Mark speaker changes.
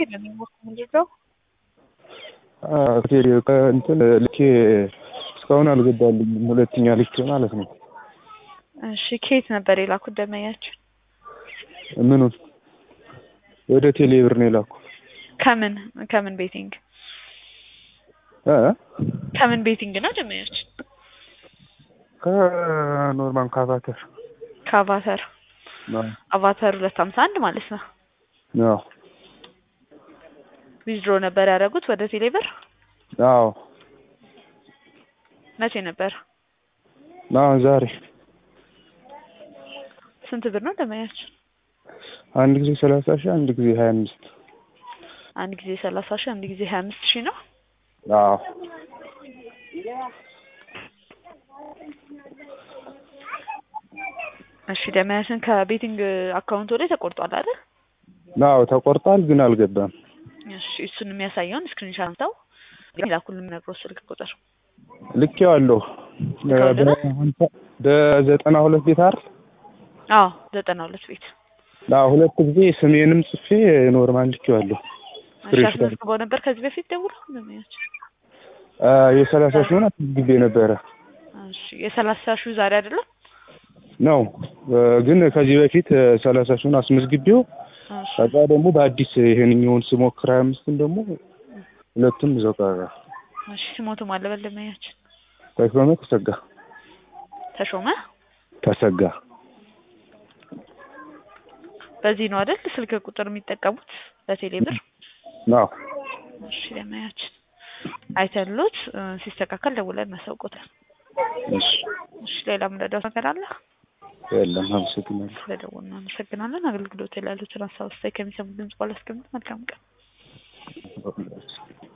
Speaker 1: የለም የምንድነው
Speaker 2: ቴሌ እንትን ልኬ እስካሁን አልገባልኝም። ሁለተኛ ልኬ ማለት ነው።
Speaker 1: እሺ ከየት ነበር የላኩት ደመኛችን?
Speaker 2: ምኑን ወደ ቴሌ ብር ነው የላኩ።
Speaker 1: ከምን ከምን ቤቲንግ
Speaker 2: እ
Speaker 1: ከምን ቤቲንግ ነው ደመኛችን?
Speaker 2: ከኖርማን ካቫተር
Speaker 1: ከአቫተር
Speaker 2: ነው።
Speaker 1: አቫተር ሁለት ሀምሳ አንድ ማለት ነው።
Speaker 2: አዎ
Speaker 1: ዊዝድሮ ነበር ያደረጉት ወደ ቴሌ ብር
Speaker 2: አዎ
Speaker 1: መቼ ነበር?
Speaker 2: አሁን ዛሬ
Speaker 1: ስንት ብር ነው ደመኛችን?
Speaker 2: አንድ ጊዜ ሰላሳ ሺህ አንድ ጊዜ ሀያ አምስት
Speaker 1: አንድ ጊዜ ሰላሳ ሺህ አንድ ጊዜ ሀያ አምስት ሺህ ነው።
Speaker 2: አዎ
Speaker 1: እሺ ደመኛችን ከቤቲንግ አካውንት ላይ ተቆርጧል አይደል?
Speaker 2: አዎ ተቆርጧል፣ ግን አልገባም።
Speaker 1: እሺ እሱን የሚያሳየውን ስክሪንሻት አንስተው ላኩልን ነግሮ ስልክ ቁጥር
Speaker 2: ልኬዋለሁ በዘጠና ሁለት ቤት አይደል?
Speaker 1: አዎ ዘጠና ሁለት ቤት
Speaker 2: አዎ ሁለት ጊዜ ስሜንም ጽፌ ኖርማል ልኬዋለሁ።
Speaker 1: እሺ አስመዝግበው ነበር ከዚህ በፊት ደውሎ ደመኛችን?
Speaker 2: የሰላሳ ሺውን ጊዜ ነበረ
Speaker 1: እሺ የሰላሳ ሺው ዛሬ አይደለም
Speaker 2: ነው ግን ከዚህ በፊት ሰላሳ ሺውን አስመዝግቤው
Speaker 1: እሺ
Speaker 2: ከዛ ደግሞ በአዲስ ይሄንኛውን ስሞክር ሀያ አምስትን ደግሞ ሁለቱም እዛው ቀረ።
Speaker 1: እሺ ስሞቱ ማለበል ደመኛችን
Speaker 2: ተሾመ ተሰጋ
Speaker 1: ተሾመ
Speaker 2: ተሰጋ
Speaker 1: በዚህ ነው አይደል ስልክ ቁጥር የሚጠቀሙት በቴሌ ብር?
Speaker 2: አዎ
Speaker 1: እሺ ደመኛችን አይተንሎት ሲስተካከል ደውለን እናሳውቆታል።
Speaker 2: እሺ
Speaker 1: እሺ ሌላ ምንረዳው ነገር አለ?
Speaker 2: የለም አመሰግናለሁ።
Speaker 1: ስለደወልን እናመሰግናለን። አገልግሎት ላይ ላሉትን ሀሳብ አስተያየት ከሚሰሙ ድምጽ ባላስቀምጥ መልካም ቀን